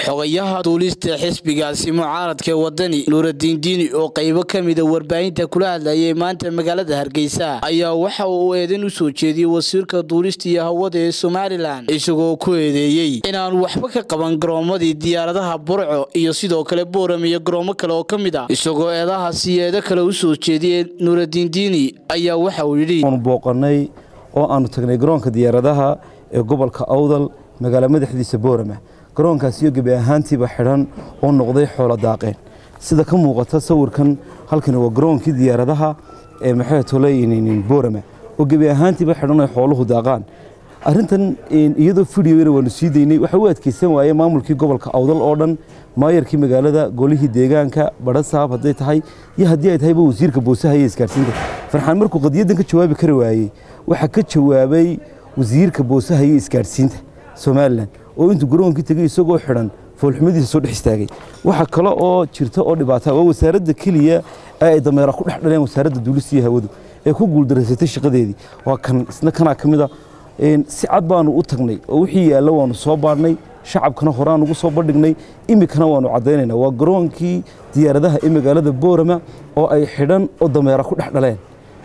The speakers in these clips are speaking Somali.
xogayaha duulista xisbigaasi mucaaradka wadani nuuradiin diini oo qaybo ka mida warbaahinta kula hadlayay maanta magaalada hargeysa ayaa waxa uu eedan u soo jeediyey wasiirka duulista iyo hawada ee somalilan isagoo ku eedeeyey inaanu waxba ka qaban garoomadii diyaaradaha burco iyo sidoo kale booram iyo garoomo kale oo ka mid ah isagoo eedahaasi eedo kale u soo jeediyey nuuradiin diini ayaa waxa uu yidhi aanu booqannay oo aanu tagnay garoonka diyaaradaha ee gobolka awdal magaalo madaxdiisa boorama garoonkaas iyo gebi ahaantiiba xidhan oo noqday xoolo daaqeen sida ka muuqata sawirkan halkani waa garoonkii diyaaradaha ee maxay toleynin boorama oo gebi ahaantiiba xidhan ay xooluhu daaqaan arrintan iyadoo fidhiyona waanu sii daynay waxa u adkeysan waaye maamulkii gobolka awdal oo dhan maayarkii magaalada golihii deegaanka badhasaab hadday tahay iyo haddii ay tahayba wasiirka boosaha iyo isgaarsiinta farxaan markuu qadiyadan ka jawaabi kari waayey waxaa ka jawaabay wasiirka boosaha iyo isgaarsiinta somalilan oo intuu garoonkii tegey isagoo xidhan foolxumadiisa soo dhex istaagay waxa kale oo jirta oo dhibaata waa wasaaradda keliya ee ay dameera ku dhex dhaleen wasaaradda duulista iyo hawadu ee ku guuldaraysatay shaqadeedii waa kan isna kanaa ka mid a si cad baanu u tagnay oo wixii yaalla waanu soo baadhnay shacabkana horaan ugu soo bandhignay iminkana waanu caddaynayna waa garoonkii diyaaradaha ee magaalada boorama oo ay xidhan oo dameera ku dhex dhaleen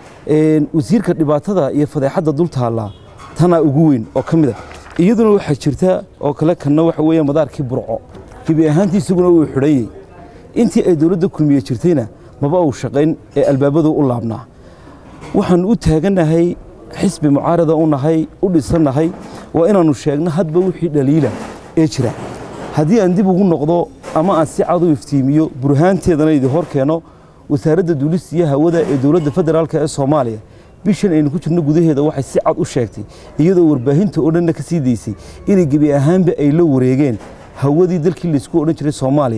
wasiirka dhibaatada iyo fadeexadda dul taallaa tanaa ugu weyn oo ka mid a iyaduna waxaa jirta oo kale kanna waxa weeye madaarkii burco gebi ahaantii isaguna uu xidhanyey intii ay dowladda kulmiye jirtayna maba uu shaqayn ee albaabadu u laabnaa waxaannu u taagannahay xisbi mucaarada u nahay u dhisannahay waa inaannu sheegno hadba wixii dhaliila ee jira haddii aan dib ugu noqdo ama aan si cad u iftiimiyo burhaanteedana idin hor keeno wasaaradda duulista iyo hawada ee dowladda federaalk ee soomaaliya bishan aynu ku jirno gudaheeda waxay si cad u sheegtay iyadoo warbaahinta oo dhanna ka sii daysay inay gebi ahaanba ay la wareegeen hawadii dalkii laysku odhan jiray soomaaliya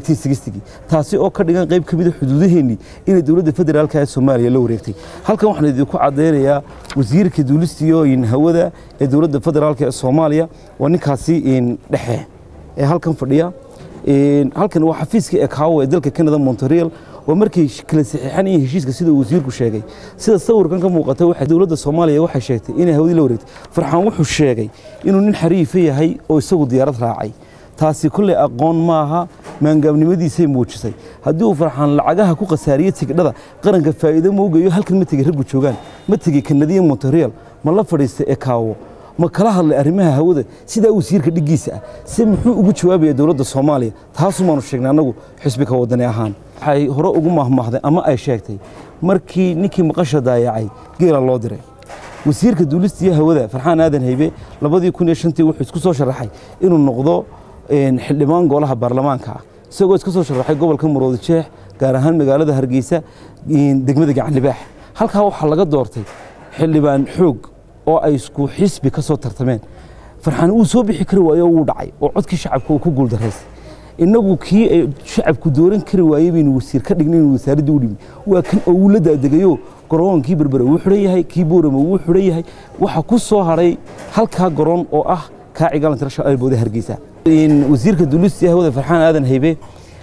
taasi oo ka dhigan qayb ka mida xuduudaheennii inay dowladda federaalk ee soomaaliya la wareegtay halkan waxaan idinku caddaynayaa wasiirka duulistiyo hawada ee dowladda federaalk ee soomaaliya waa ninkaasi dhexe ee halkan fadhiya halkan waa xafiiska ekaawo ee dalka canada montreal oo markay kala saxiixan iyo heshiiska sida wasiirku sheegay sida sawirkan ka muuqata waxa dowladda soomaaliya waxay sheegtay inay hawadii la wareegtay farxaan wuxuu sheegay inuu nin xariifa yahay oo isagu diyaarad raacay taasi kolley aqoon maaha maangaabnimadiisay muujisay haddii uu farxaan lacagaha ku khasaariye tigdhada qaranka faa'iido ma ugeeyo halkan ma tegey raggu joogaan ma tegey kanadiya montreal ma la fadhiistay ekaawo ma kala hadlay arrimaha hawada sidaa wasiirka dhiggiisa ah se muxuu ugu jawaabaya dowladda soomaaliya taasumaanu sheegnay annagu xisbika wadani ahaan waxay hore ugu mahmahday ama ay sheegtay markii ninkii maqasha daayacay geela loo diray wasiirka duulista iyo hawada farxaan aadan haybe labadii kun iyo shantii wuxuu isku soo sharaxay inuu noqdo xildhibaan golaha baarlamaanka ah isagoo iska soo sharaxay gobolka maroodi jeex gaar ahaan magaalada hargeysa degmada gacanlibaax halkaa waxaa laga doortay xildhibaan xoog oo ay isku xisbi ka soo tartameen farxaan uu soo bixi kari waayo wuu dhacay oo codkii shacabka uu ku guuldaraystay innagu kii ay shacabku dooran kari waayey baynu wasiir ka dhignay inuu wasaaradda u dhimi waa kan oo uu la daadegayo garoonkii berbera wuu xidhan yahay kii boorama wuu xidhan yahay waxaa ku soo hadhay halkaa garoon oo ah kaaci galan international airboode hargeysa wasiirka duulista hawada farxaan aadan haybe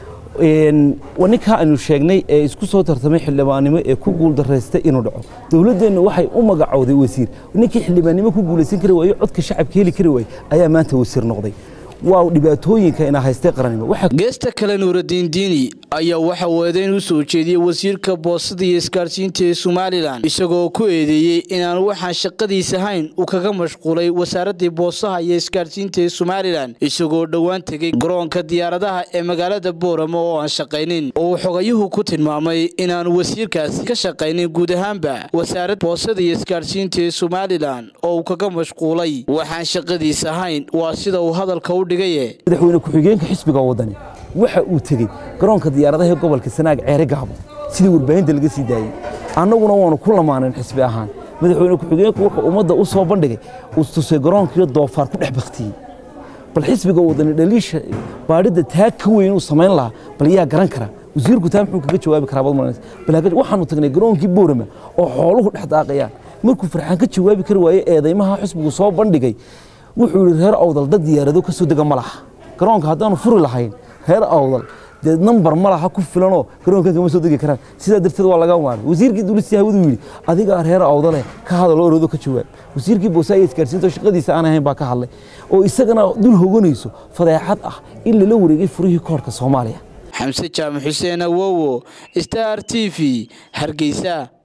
waa ninkaa aynu sheegnay ee isku soo tartamay xildhibaannimo ee ku guuldaraystay inuu dhaco dowladdeenna waxay u magacowday wasiir ninkii xildhibaannimo ku guulaysan kari waayo codka shacabka heli kari waayey ayaa maanta wasiir noqday waa dhibaatooyinka ina haystay qarannimo geesta kale nuuradiin diini ayaa waxa uu eedayn u soo jeediyey wasiirka boostada iyo isgaarsiinta ee somalilan isagoo ku eedeeyey inaanu waxaan shaqadiis ahayn uu kaga mashquulay wasaaraddii boosaha iyo isgaarsiinta ee somalilan isagoo dhowaan tegey garoonka diyaaradaha ee magaalada boorama oo aan shaqaynin oo uu xogayuhu ku tilmaamay inaanu wasiirkaasi ka shaqaynin guud ahaanba wasaaradda boosada iyo isgaarsiinta ee somalilan oo uu kaga mashquulay waxaan shaqadiis ahayn waa sida uu hadalka u madaxweyne ku-xigeenka xisbiga wadani waxa uu tegey garoonka diyaaradaha ee gobolka sanaag ceere gaabo sidii warbaahinta laga sii daayey annaguna waanu ku lamaanayn xisbi ahaan madaxweyne ku-xigeenku wuxuu ummadda u soo bandhigay uu tusay garoonkiiyo doofaar ku dhex baktiyey bal xisbiga wadani dhaliisha baadhidda taa ka weyn uu samayn lahaa bal yaa garan kara wasiirku taa muxuu kaga jawaabi karaa bal waxaanu tagnay garoonkii boorama oo xooluhu dhex daaqayaan markuu farxaan ka jawaabi kari waaye eedaymaha xisbigu soo bandhigay wuxuu yidhi reer awdal dad diyaarado ka soo dega ma laha garoonka haddaanu furi lahayn reer awdal dee nambar ma laha ku filanoo garoonkan kama soo degi karaan sidaa darteed waa laga waanay wasiirkii duulistii hawadu yidhi adigaa reer awdale ka hadalo oroodo ka jawaab wasiirkii boosaayo isgaarsiinta oo shaqadiisa aan ahayn baa ka hadlay oo isagana dul hoganayso fadeexad ah in lala wareegay furihii koorka soomaaliya xamse jaamac xuseen awowo star t v hargeysa